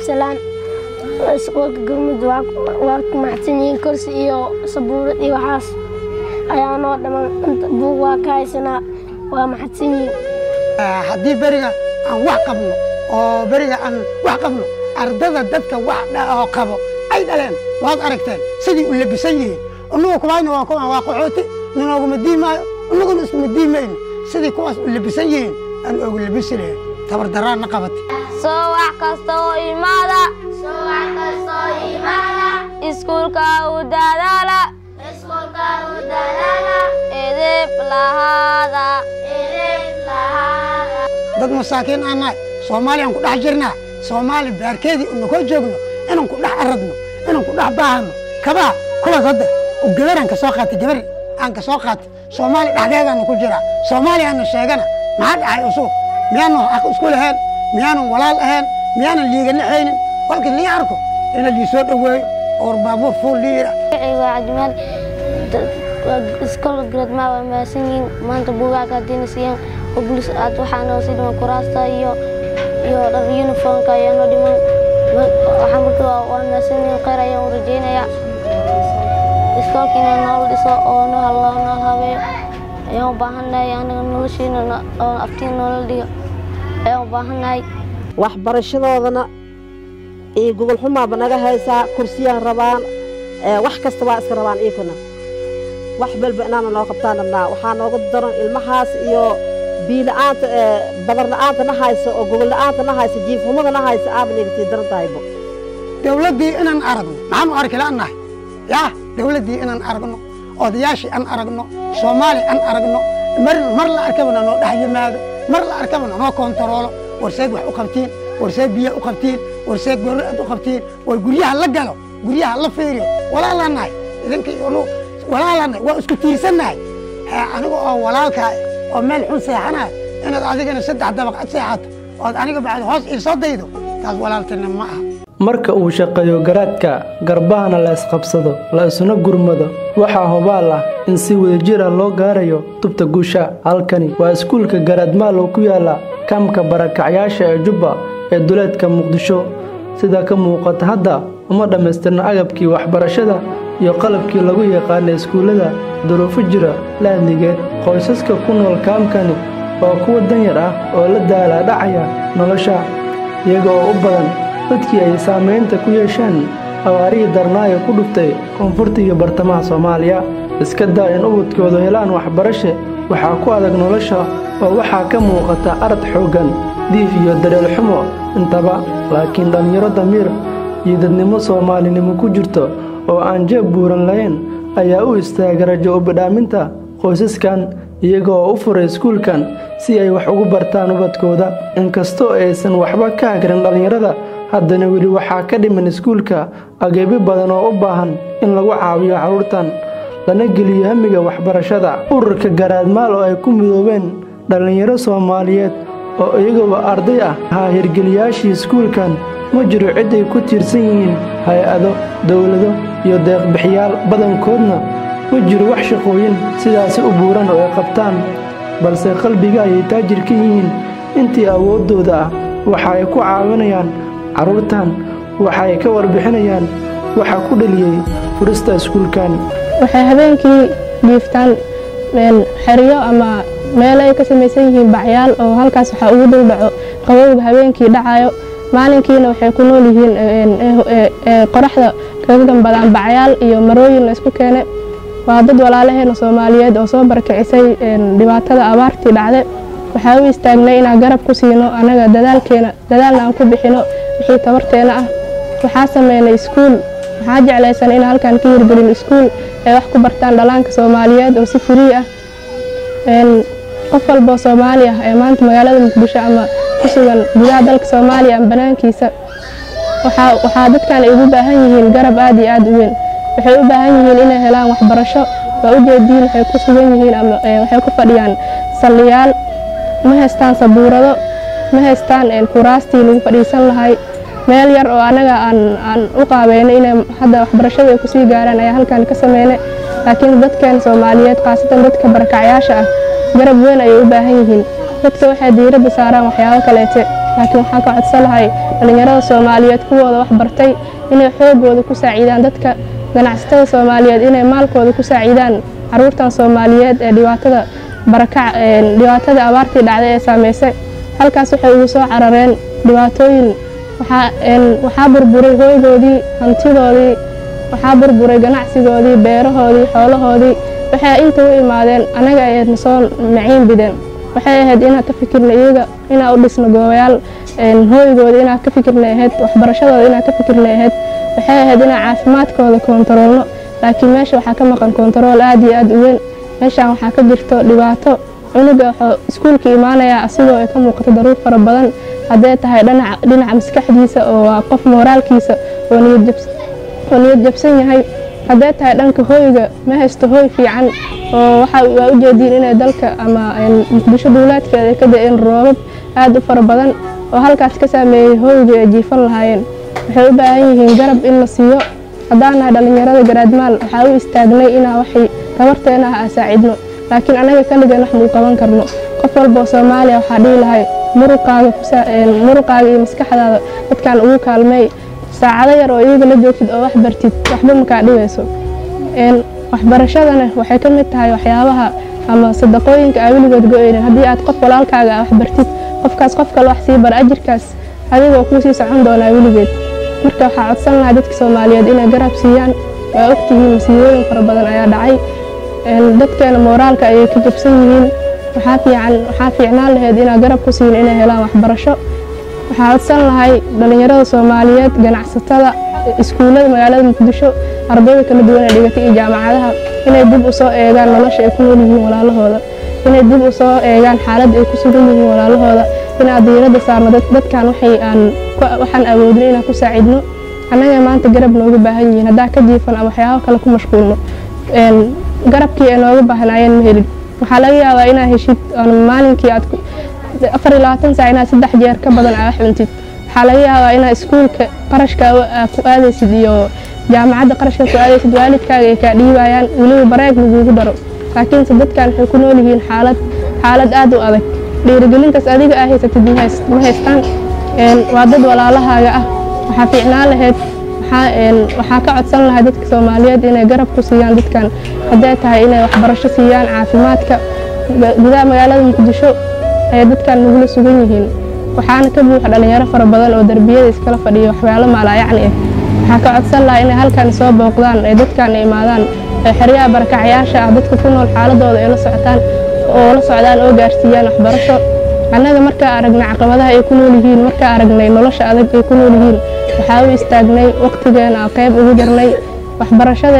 cabdisalaan iskuulka galmud waa ku maxsan yihiin kursi iyo sabuurad iyo waxaas ayaa noo dhaman inta buug waa ka haysanaa waa maxadsan yihiin haddii beriga aan wax qabno oo beriga aan wax qabno ardada dadka wax oo qabo ay dhaleen waad aragteen sidii u labisan yihiin innagu kuwaayna waa kuwaan waa qaxooti ninooguma diimaayo innaguna iskuma diimayno sidii kuwaas u labisan yihiin aan oogu labisi lahayn tabardaraanna qabata soo wax kasta oo imaada iskuulka u dadaala edeb lahaada dad masaakiin aan nahay soomaaliyaan ku dhex jirnaa soomaali baarkeedii una koo joogno inaan ku dhex aradno inaan ku dhex baahano kabaha kuwaas hadda oo gabaraan ka soo qaatay gabar aan ka soo qaatay soomaali dhexdeedaana ku jiraa soomaaliyaana sheegana maxaa dhacay usuu miyaanan xaq isku lahayn miyaanan walaal ahayn miyaanan liigana haynin kolka lii arko ina lii soo dhoweeyo oo baabuur fuul lii yidha waa cabdimaal iskoolka gradmaa waa mahadsan yihiin maanta buugaag haddiina siiyaan oo bulis aad waxaa noo sii dhiman kuraasta iyo iyo dhar uniformka ayaa noo dhiman waxaa marka waa mahadsan yihiin khayr ayaan u rajaynayaa iskoolka inay noola dhiso oo noo halloo nool habeeyo ayaan u baahannahay anaga noloshiina oo aftiin noola dhigo ayaan u baahannahay waxbarashadoodana iyo gogol xumaaba naga haysaa kursiyaan rabaan wax kasta waa iska rabaan iikuna wax balba inaana noo qabtaan rabnaa waxaa nooga daran ilmahaas iyo biila'aanta badarla'aanta na hayso oo gogolla'aanta na hayso jiifhumada na hayso aaba naga sii daran tahaybo dawladdii inaan aragno maxaanu arki la'annahay yaa dawladdii inaan aragno odayaashii aan aragno soomaali aan aragno mar mar la arkabana noo dhex yimaado mar la arkabana noo kontaroolo warseed wax u qabtiin warseed biyo u qabtiin warseed gorad u qabtiin war guryaha la galo guryaha la fiiriyo walaalanahay idinka iyo walaalanahay waa isku tiirsannahay aniga oo walaalkaa oo meel xun seexanahay inaad adigana saddex dabaq ad seexato ood aniga bacd hoos iisoo daydo taas walaaltina ma aha marka uu shaqeeyo garaadka garbahana la isqabsado la isuna gurmado waxaa hubaal ah in si wadajir ah loo gaarayo tubta guusha halkani waa iskuulka garaadmaalow ku yaala kaamka barakacyaasha ee jubba ee duleedka muqdisho sida ka muuqata hadda uma dhammaystirna agabkii waxbarashada iyo qalabkii lagu yaqaana iskuullada duruufo jira laadligeed qoysaska ku nool kaamkani waa kuwa danyar ah oo la daalaa dhacaya nolosha iyaga oo u badan dadkii ay saamaynta ku yeesheen abaarihii darnaayo ku dhuftay koonfurta iyo bartamaha soomaaliya iska daa in ubadkoodu helaan waxbarashe waxaa ku adag nolosha oo waxaa ka muuqata arad xooggan diif iyo dareel xumo intaba laakiin dhallinyaro damiir iyo dadnimo soomaalinimo ku jirto oo aan jeeb buuran lahayn ayaa u istaaga rajo ubadhaaminta qoysaskan iyaga oo u furay iskuulkan si ay wax ugu bartaan ubadkooda inkastoo aysan waxba ka hagrin dhallinyarada haddana weli waxaa ka dhiman iskuulka ageebyo badan oo u baahan in lagu caawiyo carruurtan lana geliyo hamiga waxbarashada ururka garaadmaal oo ay ku midoobeen dhallinyaro soomaaliyeed oo iyaguba arday ah ahaa hirgeliyaashii iskuulkan ma jiro cid ay ku tiirsan yihiin hay-ado dowlado iyo deeqbixiyaal badankoodna ma jiro wax shaqooyin sidaasi u buuran oo ay qabtaan balse qalbiga ayay taajir ka yihiin intii awooddooda ah waxa ay ku caawinayaan carruurtan waxa ay ka warbixinayaan waxa ku dhaliyey furista iskuulkan waxay habeenkii jiiftaan xeryo ama meel ay ka samaysan yihiin bacyaal oo halkaas waxaa ugu dul dhaco qabowga habeenkii dhacayo maalinkiina waxay ku nool yihiin qoraxda kaga gambadaan bacyaal iyo marooyin la isku keene waa dad walaalaheena soomaaliyeed oo soo barkicisay dhibaatada abaartii dhacde waxaa u istaagnay inaan garab ku siino annaga dadaalkeena dadaalna aan ku bixino wixii tabarteena ah waxaa sameynay iskuul waxaa jeclaysan in halkan ka hirgelin iskuul ay wax ku bartaan dhallaanka soomaaliyeed oo si furii ah qof walboo soomaali ah ee maanta magaalada muqdisho ama ku sugan gudaha dalka soomaaliya ama banaankiisa waxaa dadkan ay ugu baahan yihiin garab aad iyo aad u weyn waxay u baahan yihiin inay helaan waxbarasho waa ujeediin waxay ku sugan yihiin ama waxay ku fadhiyaan salliyaal ma haystaan sabuurado ma haystaan kuraastii lagu fadhiisan lahay meel yar oo annaga aan u qaabeynay inay hadda waxbarashada ay kusii gaaraan ayaa halkan ka sameynay laakiin dadkeen soomaaliyeed khaasatan dadka barakacyaasha ah garab weyn ayay u baahan yihiin dadka waxay diiradda saaraan waxyaabo kaleete laakiin waxaan ka codsan lahay dhallinyarada soomaaliyeed kuwooda wax bartay inay xoogooda ku saaciidaan dadka ganacsatada soomaaliyeed inay maalkooda ku saaciidaan caruurtan soomaaliyeed ee dhibaatada barakac dhibaatada abaartii dhacday ee saameysay halkaas waxay ugu soo carareen dhibaatooyin waxaa burburay hooygoodii hantidoodii waxaa burburay ganacsigoodii beerahoodii xoolahoodii waxay inta u imaadeen annaga ayna soo maciin bideen waxay ahayd inaan ka fikirna iyaga inaan u dhisno goobayaal hooygooda inaan ka fikirna ahayd waxbarashadooda inaan ka fikirna ahayd waxay ahayd inaan caafimaadkooda koontaroolno laakiin meesha waxaa ka maqan koontarool aad iyo aad u weyn meeshaan waxaa ka jirto dhibaato cunuga wuxuu iskuulka imaanayaa asigoo ay ka muuqato daruur fara badan hadday tahay dhinaca maskaxdiisa oo waa qof mooraalkiisa oo niyad jabsan yahay hadday tahay dhanka hooyga ma haysto hooy fiican oo waa u jeediin inay dalka ama muqdisho duulaadkeeda ay ka da-een roobab aad u fara badan oo halkaas ka saameeyey hooyga ay jiifan lahaayeen waxay u baahan yihiin garab in la siiyo haddaan nahay dhallinyarada garaadmaal waxaa u istaagnay inaa waxay tabarteena ah saacidno laakiin annaga kaligan wax muu qaban karno qof walba oo soomaaliya waxaa dhihi lahay muruqaaga iyo maskaxdaada dadkan ugu kaalmeey saacado yar oo iyaga la joogtid oo wax bartid waxba makaa dhibayso waxbarashadana waxay ka mid tahay waxyaabaha ama sadaqooyinka aa weligood go-eynin haddii aad qof walaalkaaga ah wax bartid qofkaas qof kale wax sii bara ajirkaas adigoo kuu sii socon doonaa weligeed marka waxaa codsan lahaa dadka soomaaliyeed inay garab siiyaan waa ogtihiin masiibooyin fara badan ayaa dhacay dadkeena mooraalka ayay ka jabsan yihiin waxaa fiicnaan lahayd inaa garab ku siin inay helaan waxbarasho waxaa codsan lahay dhallinyarada soomaaliyeed ganacsatada iskuullada magaalada muqdisho ardayda kala duwan ee dhigatay iyo jaamacadaha inay dib u soo eegaan nolosha ay ku nool yihiin walaalahooda inay dib u soo eegaan xaaladda ay ku sugan yihiin walaalahooda inaan diiradda saarno dadkan waxaan awoodno inaan ku saacidno annaga maanta garab nooga baahan yihiin haddaa ka jiifan ama waxyaabo kale ku mashquulno garabkii ay nooga baahnaayeen ma helin waxaa laga yaabaa inaa heshid maalinkii aad afar iyo labaatan saac inaad saddex jeer ka badan aa wax cuntid waxaa laga yaabaa inaad iskuulka qarashka ku aadaysid iyo jaamacadda qarashka ku aadaysid waalidkaaga ay kaa dhiibayaan weliba bareeg laguugu daro laakiinse dadkan waxay ku nool yihiin xaalad xaalad aad u adag dhiirigelintaas adiga aa haysatid ma haystaan waa dad walaalahaaga ah waxaa fiicnaan lahayd waxaa ka codsan lahay dadka soomaaliyeed inay garab ku siiyaan dadkan hadday tahay inay waxbarasho siiyaan caafimaadka gudaha magaalada muqdisho ayay dadkan nagula sugan yihiin waxaana ka buuxa dhallinyaro fara badan oo derbiyada iskala fadhiya waxyaalo maalaayacni ah waxaa ka codsan lahaa inay halkan soo booqdaan ay dadkan imaadaan ee xeryaha barakacyaasha ah dadka ku nool xaaladooda ay la socotaan oo la socdaan oo gaarsiiyaan waxbarasho annaga markaa aragnay caqabadaha ay ku nool yihiin markaa aragnay nolosha adag ay ku nool yihiin waxaa u istaagnay waqtigeena aan qayb ugu jarnay waxbarashada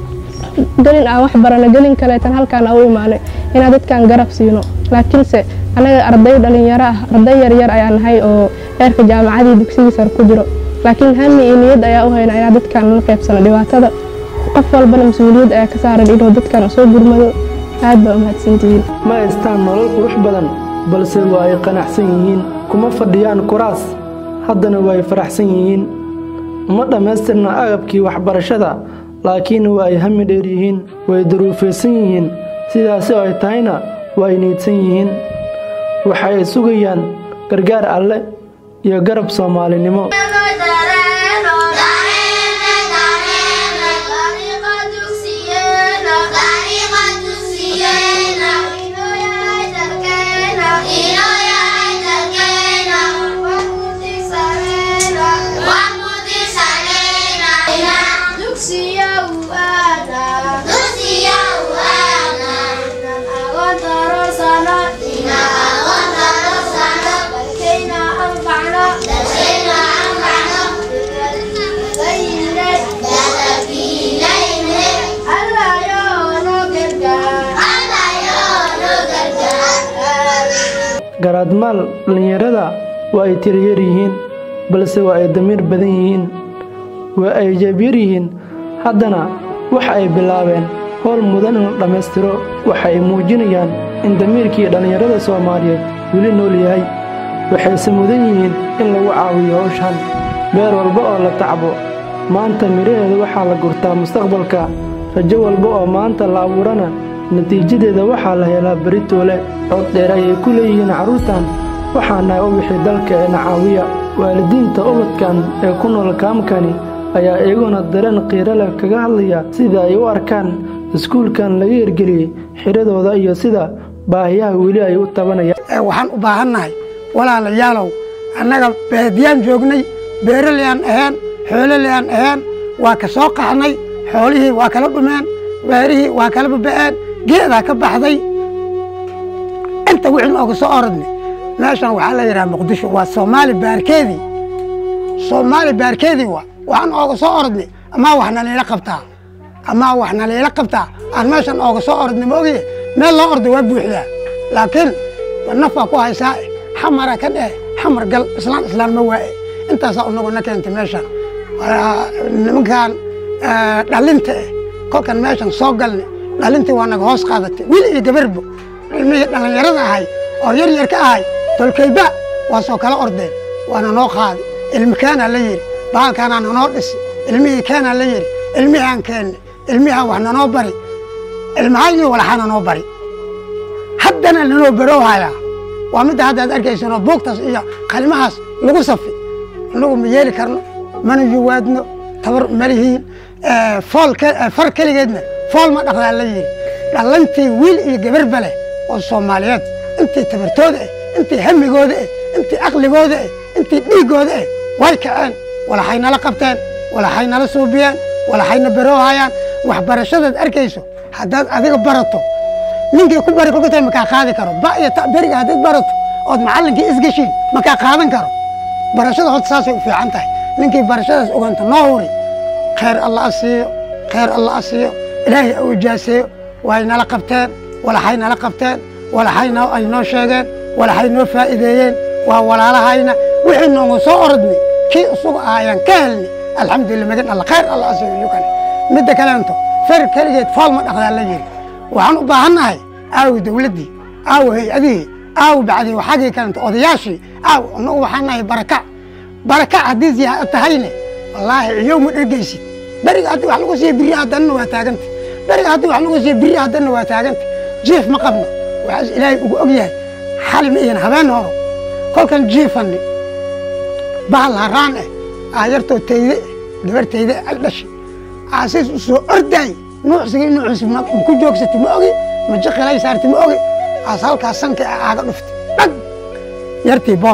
gelin aan wax barana gelin kaleetan halkaan aan u imaanay inaan dadkan garab siino laakiinse annaga arday dhalinyaro ah arday yaryar ayaa nahay oo heerka jaamacadii dugsigii sare ku jiro laakiin hami iyo niyad ayaa u haynaa inaan dadkan la qaybsano dhibaatada qof walbana mas-uuliyad ayaa ka saaran inuu dadkan soo gurmado aad baa umahadsantihiin ma haystaan nolol qurux badan balse waa ay qanacsan yihiin kuma fadhiyaan kuraas haddana waa ay faraxsan yihiin uma dhammaystirna agabkii waxbarashada laakiin waa ay hami dheer yihiin way daruufaysan yihiin sidaasi oo ay tahayna waa ay niidsan yihiin waxa ay sugayaan gargaar alle iyo garab soomaalinimo garaadmaal dhallinyarada waa ay tiryar yihiin balse waa ay damiir badan yihiin waa ay jabyar yihiin haddana waxa ay bilaabeen howl mudan in la dhammaystiro waxa ay muujinayaan in damiirkii dhallinyarada soomaaliyeed weli nool yahay waxayse mudan yihiin in lagu caawiyo howshan beer walba oo la tacbo maanta midhaheeda waxaa la gurtaa mustaqbalka rajo walba oo maanta la abuurana natiijadeeda waxaa la helaa beritoole cod dheer ayay ku leeyihiin carruurtan waxaa nahay ubixii dalkeena caawiya waalidiinta ubadkan ee ku nool kaamkani ayaa iyaguna dareen qiiro leh kaga hadlaya sida ay u arkaan iskuulkan laga hirgeliyey xiradooda iyo sida baahiyaha weli ay u tabanayaan waxaan u baahannahay walaalayaalow annaga baadiyaan joognay beeraleyaan ahaen xoololeyaan ahaen waa ka soo qaxnay xoolihii waa kala dhumeen beerihii waa kala baba'een geedaa ka baxday inta wixii nooga soo orodnay meeshan waxaa la yidhaha muqdisho waa soomaali baarkeedii soomaali baarkeedii waa waxaan ooga soo orodnay amaa wax naliila qabtaa amaa wax naliila qabtaa aan meeshan ooga soo orodnay ma ogiye meel loo ordo waa buuxdaa laakiin nafaa ku haysaa xamara ka dheh xamar gal islaan islaan ma waaye intaasaa unaguna keentay meeshan nimankan dhalinta eh kolkan meeshan soo galnay dhalintii waa naga hoos qaadatay wiil iyo gabarbo ilmihii dhallinyarada ahay oo yar yar ka ahay tolkayba waa soo kala ordeen waana noo qaaday ilmikaanaa la yidhi baalkaanaa nanoo dhisi ilmihii kaanaa la yidhi ilmihaan keenne ilmihaan wax nanoo bari ilmahayni walaxaa nanoo bari haddana lanoo baroohayaa waa midda hadda ad arkaysanoo buugtaas iyo kalimahaas lagu safi inagu ma yeeli karno mana yuwaadno tabar malihiin fool far keligeedna fool ma dhaqdaa la yidhi dhalantii wiil iyo gabarba leh oo soomaaliyeed intii tabartooda eh intii hamigooda eh intii aqligooda eh intii dhiiggooda eh way kaceen walaxay nala qabteen walaxay nala suubiyeen walaxayna baroohayaan waxbarashadaad arkayso haddaad adiga barato ninkii ku bari kolkatay makaa qaadi karo ba iyo ta beriga haddaad barato ood macallinkii isgeshiin makaa qaadan karo barashada horta saasay u fiican tahay ninkii barashadaas ogaanta noo huri khayr alla a siiyo khayr alla a siiyo ilaahay u ijaaseeyo way nala qabteen walaxay nala qabteen walaxayna ay noo sheegeen walaxay noo faa'iideeyeen waa walaalahayna wixii noogu soo orodnay kii isugu ahaayaan ka helnay alxamdulillah magan alla khayr alla a siiyo iyukane midda kaleento fer keligeed fool ma dhaqdaa la yidhi waxaan u baahannahay aawi dawladdii aawi hay-adihii aawi bacdii waxagii kalenta odayaashii aawi annagu waxaan nahay barakac barakac haddii ziyaada tahayne wallaahi ciyow ma dhergaysid beriga haddii wax lagu siiya birri haddanna waa taaganta beriga haddii wax lagu siiya birri haddanna waa taaganta jiif ma qabno waxaas ilaahay ugu og yahay xalima iyan habeen horo kolkan jiifanni bahal haraan eh aayartoo tayde eh gabar tayde ay dhashay aasiis u soo ordaay nuucsigii nuucisi ma ku joogsatay ma ogi ma jiqilay saartay ma ogi aas halkaas sanka aaga dhuftay dhag yartii boor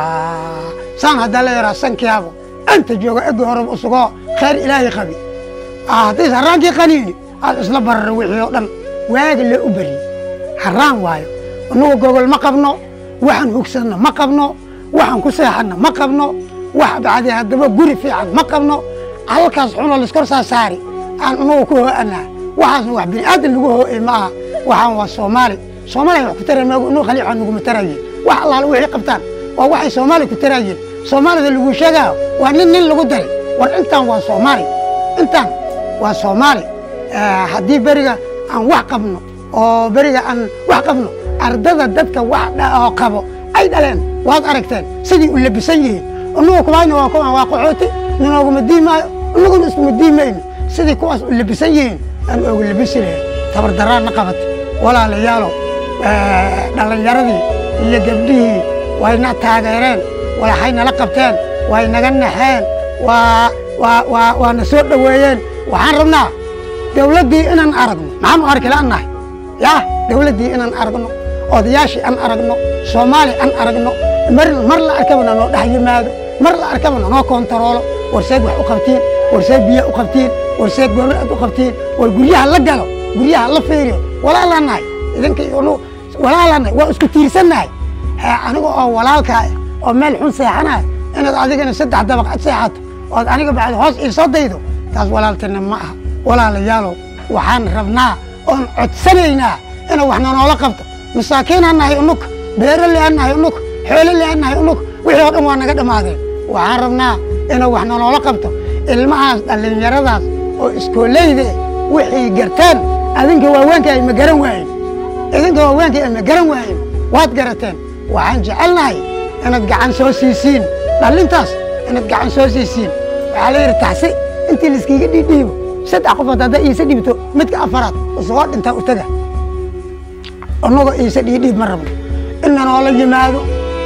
saan haddaa la yaraa sankiyaabo anta jooga egi horeba usugoo khayr ilaahay qabi haddiis haraankii qaniini aad isla barara wixii oo dhan waaga loo u bariyey haraan waayo annugu gogol ma qabno waxaan hugsanna ma qabno waxaan ku seexanna ma qabno wax bacdii haddaba guri fiican ma qabno halkaas xunoo laiskor saa saari aan anugu ku hoo'anaa waxaasna wax bini aadan lagu hoo'ey ma aha waxaan waa soomaali soomaaliya wax ku tara maagu inuu khaliixa naguma tarayin wax allaala wixii qabtaan waa waxay soomaali ku tarayin soomaalida lagu sheegaayo waa nin nin lagu daray war intaan waa soomaali intaan waa soomaali haddii beriga aan wax qabno oo beriga aan wax qabno ardada dadka wax oo qabo ay dhaleen waad aragteen sidii u labisan yihiin inagu kubayna waa kuwan waa qaxooti ninooguma diimaayo inaguna iskuma diimayno sidii kuwaas u labisan yihiin aan ooga labisi lahayn tabardaraanna qabatay walaalayaalow dhallinyaradii iyo gabdhihii wayna taageereen walaxay nala qabteen way naga naxeen waa waa waa waana soo dhoweeyeen waxaan rabnaa dawladdii inaan aragno maxaanu arki la'annahay yaa dawladdii inaan aragno odayaashii aan aragno soomaali aan aragno mar mar la arkabana noo dhex yimaado mar la arkabana noo kontaroolo warseed wax u qabtiin warseed biyo u qabtiin warseed goobal aad u qabtiin war guryaha la galo guryaha la fiiriyo walaalanahay idinka iyo walaalanahay waa isku tiirsannahay aniga oo walaalkaa oo meel xun seexanaya inaad adigana saddex dabaq ad seexato ood aniga bacdi hoos iisoo daydo taas walaaltina ma aha walaalayaalow waxaan rabnaa oon codsanaynaa ina wax nanoola qabto masaakiinaan nahay unug beerale aan nahay unug xoolale aan nahay unug wixii oo dhan waa naga dhammaadeen waxaan rabnaa ina wax nanoola qabto ilmahaas dhallinyaradaas oo iskooleyda eh wixii garteen adinka waaweenka ay ma garan waayen idinka waaweenka ay ma garan waayen waad garateen waxaan jecelnahay inaad gacan soo siisiin dhallintaas inaad gacan soo siisiin waxaa la yidhi taxsi intii laiskiiga dhiidhiibo saddex qofood haddaa iisa dhibto midka afaraad isagoo dhintaa u taga annagoo iisa dhiidhiib ma rabno in nanoola yimaado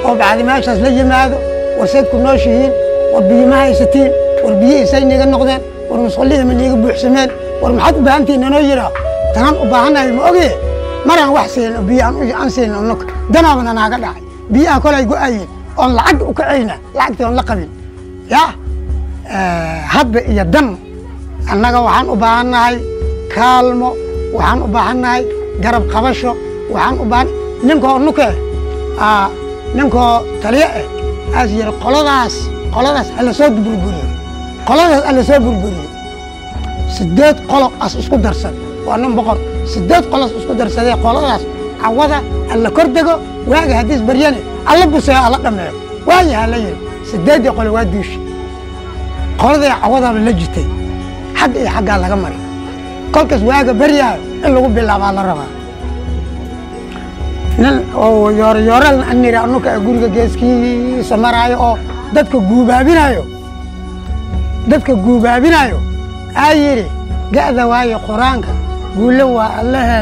oo bacdi meeshaas la yimaado warseed ku nooshihiin war biyo ma haysatiin war biyihiisay niiga noqdeen war musqulihii ma niiga buuxsameen war maxaad u baahantihiin inoo yidhaa tanaan u baahannahay ma oge maraan wax siin oo biyo aan- aan siin unuka danaabana naaga dhacay biyaha kolay go-ayeen oon lacag u kacayna lacagtii oon la qabin yaa hadba iyo dan annaga waxaan u baahannahay kaalmo waxaan u baahannahay garab qabasho waxaan u baahan ninkoo nuke ah, ninkoo taliye eh aas yidhi qoladaas qoladaas hala soo burburiyo qoladaas hala soo burburiyo sideed qolo as isku darsan waa nin boqor sideed qolos isku darsadee qoladaas cawada alla kor dego waaga haddiis baryane alla buseyo alla dhameeyo waayaha la yidhi sideeddii qole waa duushi qoladii cawadaaba la jirtay xagga iyo xaggaa laga maray kolkaas waaga baryaayo in lagu bilaabaa la rabaa nin oo yooryoorel aniri anuka guriga geeskiisa maraayo oo dadka guubaabinayo dadka guubaabinayo aa yidhi ga'da waayo qur-aanka guulo waa allahe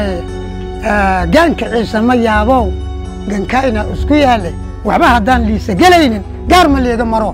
gaanka ciise ma yaabow gankayna isku yaale waxba haddaan liisa gelaynin gaar ma liiga maro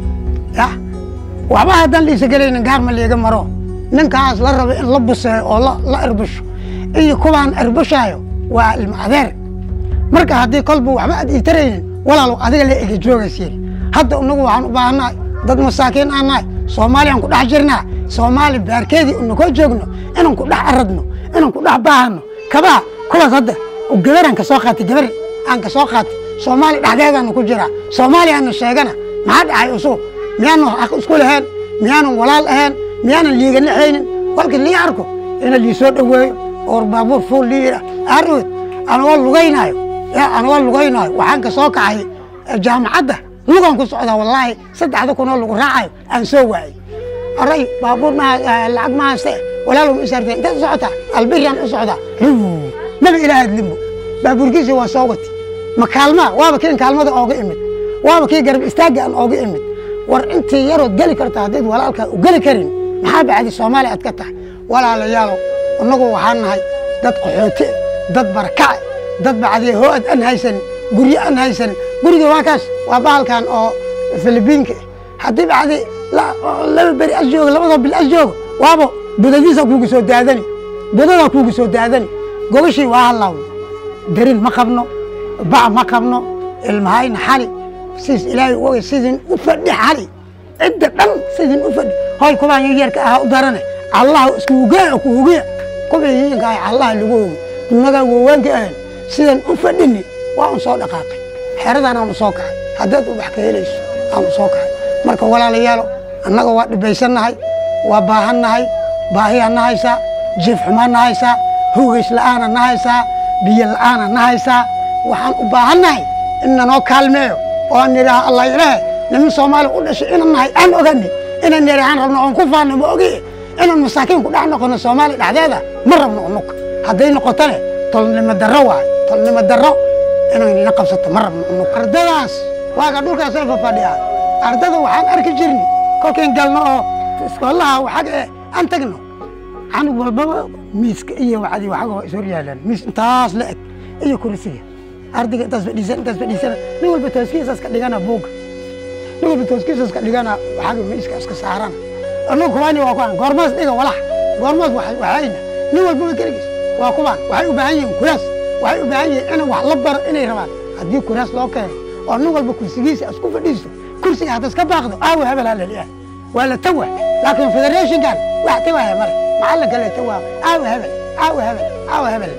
ya waxba haddaan liisa gelaynin gaar ma liiga maro ninkaas la rabo in la buseeyo oo la- la erbusho iyo kuwaan erbushayo waa ilma adeer marka haddii kolba waxba aad ii taraynin walaalow adiga la ega joogays yidhi hadda inagu waxaan u baahannahay dad masaakiin aan nahay soomaaliyaan ku dhex jirnaa soomaali baarkeedii unakoo joogno inaan ku dhex aradno inaan ku dhex baahano kabaha kuwaas hadda oo gabaraan ka soo qaatay gabar aan ka soo qaatay soomaali dhexdeedaana ku jiraa soomaaliyaana sheegana maxaa dhacay usu miyaanu xaq isku lahayn miyaanan walaal ahayn miyaanan liiga naxaynin kolka lii arko ina lii soo dhoweeyo oo baabuur fuul lii yidha arood anagoo lugaynaayo ya anagoo lugaynaayo waxaan ka soo kacay eh, jaamacadda lugan ku socdaa wallaahi saddexda kunoo lagu raacayo aan soo waayey oray baabuur ma lacag ma hayste walaalow ma isaartay intaad u socotaa albiriyaan u socdaa Huu, maba ilaahaad limbo baabuurkiisii waa soo wati ma kaalmaa waaba kiin kaalmada ooga imid waaba kii garab istaagga aan ooga imid war intii yarood geli karta haddayd walaalkaa u geli karin maxaa bacdi soomaaliya aad ka tahay walaalayaalow innagu waxaan nahay dad qaxooti eh, dad barakace dad bacdi hoo-ad aan haysanin guryo aan haysanin guriga waa kaas waa bahalkan oo filibiinka eh. haddii bacdi la- laba beri as joogo labadoo bil as joogo waaba budadiisa kuugu soo daadani budadaa kuugu soo daadani gogashii waa hallaawn darin ma qabno bac ma qabno ilmahayna xali siis ilaahay u ogay sidin u fadhi xali cidda dhan sidin u fadhi hoy kubaan yaryarka ahaa u darane allah iskuugaa kuugiya kubii yiinka ah allah lagu ogi dunagaa waawaanka ahan sidan u fadhini waa un soo dhaqaaqay xeradan aan u soo kacay haddaad u wax ka helayso aan u soo kacay marka walaalayaalo annaga waa dhibaysannahay waa baahannahay baahiyaa na haysaa jiif xumaa na haysaa hogays la'aana na haysaa biyo la'aana na haysaa waxaan u baahannahay in nanoo kaalmeeyo oo aan nidhaaha allah ilaahe niman soomaali u dhashay inaan nahay aan ogani inaan nidhaahaan rabno oon ku faano ma ogi inaan masaakiin ku dhex noqono soomaali dhexdeeda ma rabno unuka hadday noqotone tolnimo darro waay tolnimo darro inaan ina qabsato ma rabno unuka ardadaas waaga dhulkaasay fafadhiyaa ardada waxaan arki jirni kolkayn galno oo iskoolaha waxag ee aan tagno canug walbaba miiska iyo wacdi waxaga waa ishor yaalaan miis intaas la eg iyo kursiga ardayga intaas fadhiisan intaas fadhiisana nin walba tooskiisaas ka dhigana buugga nin walba tooskiisaas ka dhigana waxaga miiska iska saarana annagu kubaani waa kuwaan goormaas dhiga walax goormaas wax- waxayna nin walbaba keligiis waa kubaan waxay u baahan yihiin kuraas waxay u baahan yihiin in wax la baro inay rabaan haddii kuraas loo keeno oo nin walba kursigiisa isku fadhiisto kursiga hadda iska baaqdo aawa hebel ha laliyahay waa la tawa laakiin federationkan wax tawaya male macallinka la tawa aawa hebel aawa hebel aawa hebel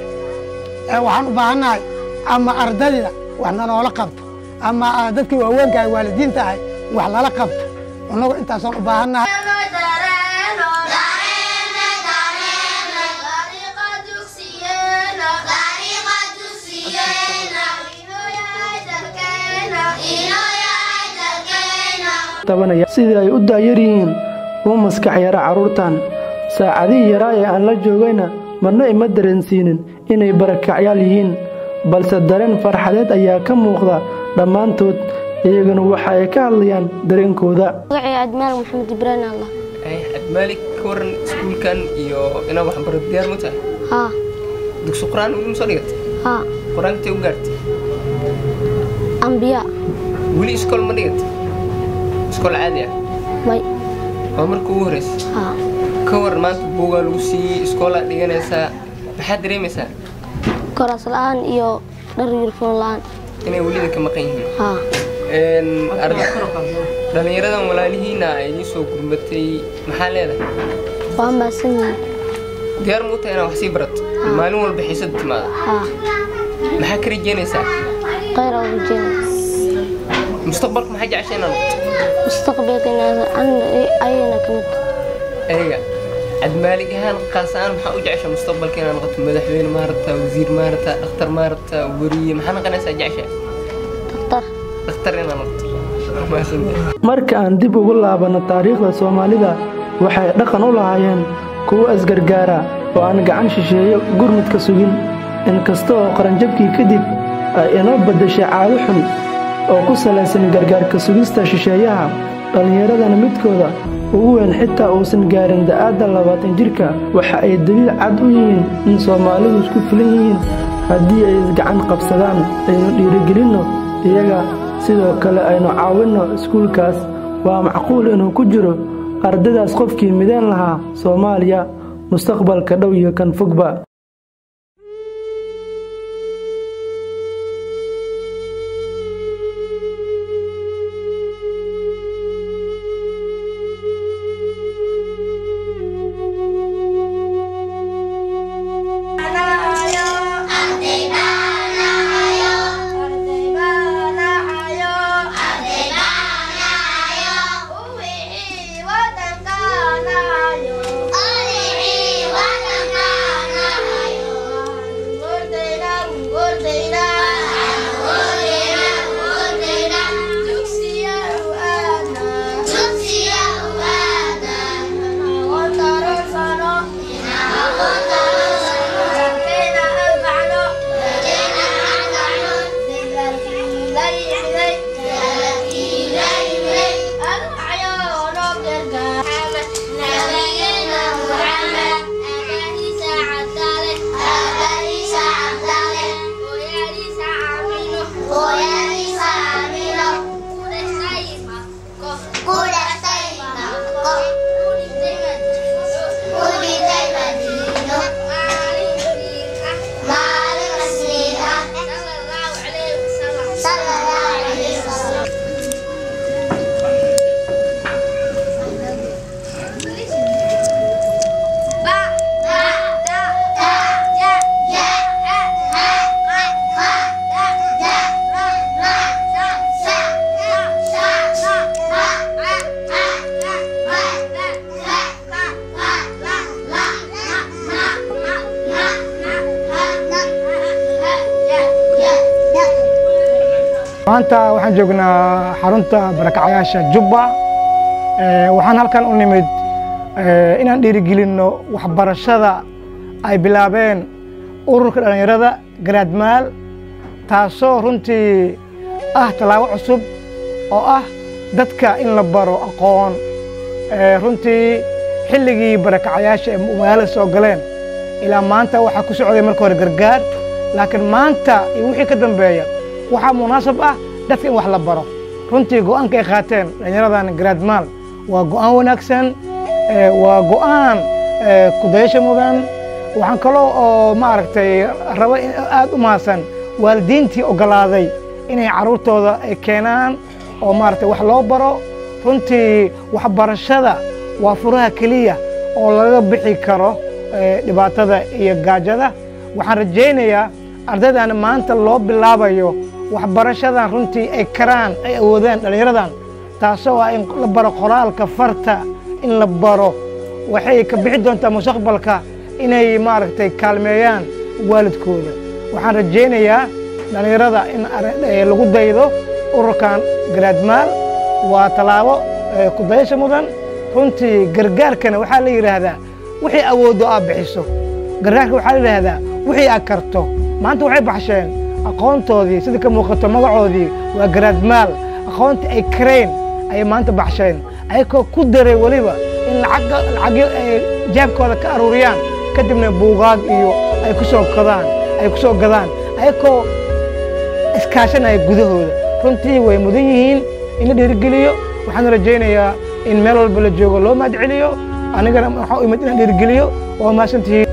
ee waxaan u baahannahay ama ardayda wax nanoola qabto ama ah, dadkii waaweynka ay waalidiinta ahay wax lala qabto innagu intaasaan u baahannahay tabanaya sidii ay u daayar yihiin uma maskax yara carruurtan saacadihii yaraa ee aan la joogayna marna ima dareensiinin inay barakacyaal yihiin balse dareen farxadeed ayaa ka muuqda dhammaantood iyaguna waxa ay ka hadlayaan dareenkooda magacay admaal maxamed ibraahim allah cabdimaalik ka waran iskuulkan iyo inaad waxbaro diyaar ma tahay haa dugsi qur-aan ugu soo dhigatay haa qur-aanka intay u gaartay ambiya weli iskool ma dhigata iskool caadi ah may waa marka ugu horeysa haa ka waran maanta buugaa lagu siiyey iskoolaad dhiganaysaa maxaad dareemaysaa koraas la-aan iyo dhar yurfoon la-aan inay welida ka maqan yihiin haa Een, arda- dhallinyaradan walaalihiina ay idiin soo gurmatay maxaa leedahay waa mahadsan yihiin diyaar muu tahay inaad wax sii barato maalin walba xiisada timaada haa maxaa ka rajeynaysaa khayr aan rajeynaya mustaqbalka maxaa jecesha inaad noqoto mustaqbalka inaan ayana ka mid ayaga cadmaalig ahaan qaas ahaan maxaa u jecesha mustaqbalka inaad noqoto madaxweyne maarata wasiir maarata dhakhtar maarata wariye maxaa noqonaysaa jecesha daktar dhakhtar inaad noqoto Mahadsantahay. marka aan dib ugu laabanno taariikhda soomaalida waxay dhaqan u lahaayeen kuwo isgargaara oo aan gacan shisheeyo gurmudka sugin inkasta oo qaranjabkii kadib ay inoo beddeshay caado xun oo ku salaysan gargaarka sugista shisheeyaha dhallinyaradana midkooda ugu weyn xitaa uusan gaarin da'aadda labaatan jirka waxa ay daliil cad u yihiin in soomaalidu isku filan yihiin haddii ay isgacan qabsadaan aynu dhiirigelinno iyaga sidoo kale aynu caawinno iskuulkaas waa macquul inuu ku jiro ardaydaas qofkii mideen lahaa soomaaliya mustaqbalka dhow iyo kan fogba maanta waxaan joognaa xarunta barakacayaasha jubba Ee, waxaan halkan u nimid ee, inaan dhiirigelinno waxbarashada ay bilaabeen ururka dhallinyarada garaadmaal taasoo runtii ah tallaabo cusub oo ah dadka in la baro aqoon Ee, runtii xilligii barakacayaasha ee magaalada soo galeen ilaa maanta waxaa ku socday marka hore gargaar laakiin maanta iyo wixii ka dambeeya waxaa munaasab ah dadka in wax la baro runtii go'aanka ay qaateen dhallinyaradan garaadmaal waa go'aan wanaagsan ee, waa go'aan ee, kudayasha mudan waxaan kaloo oo maaragtay raba in aad u mahadsan waalidiintii ogolaaday inay carruurtooda ay keenaan oo maaragtay wax loo baro runtii waxbarashada waa furaha keliya oo laga bixi karo ee, dhibaatada iyo gaajada waxaan rajaynayaa ardaydan maanta loo bilaabayo waxbarashadan runtii ay karaan ay awoodaan dhallinyaradan taasoo ah in la baro qoraalka farta in la baro waxay ka bixi doontaa mustaqbalka inay maaragtay kaalmeeyaan waalidkooda waxaan rajaynayaa dhallinyarada in arrin- ee, lagu daydo ururkan garaadmaal waa tallaabo ee, ku dayasha mudan runtii gargaarkana waxaa la yidhaahdaa wixii awooddo aad bixiso gargaarka waxaa la yidhaahdaa wixii aad karto maanta waxay baxsheen aqoontoodii sida ka muuqato magacoodii waa garaadmaal aqoontii ay kareen ayay maanta baxsheen ayagoo ku daray weliba in lacagga lacagyo ay jaabkooda ka aruuriyaan kadibna buugaag iyo ay ku soo kadaan ay ku soo gadaan ayagoo iskaashanaya gudahooda runtii way mudan yihiin in la dhiirigeliyo waxaan rajaynayaa in meel walba la joogo loo mahad celiyo anigana waxaa u imid inaan dhiirigeliyo waa mahadsantihiin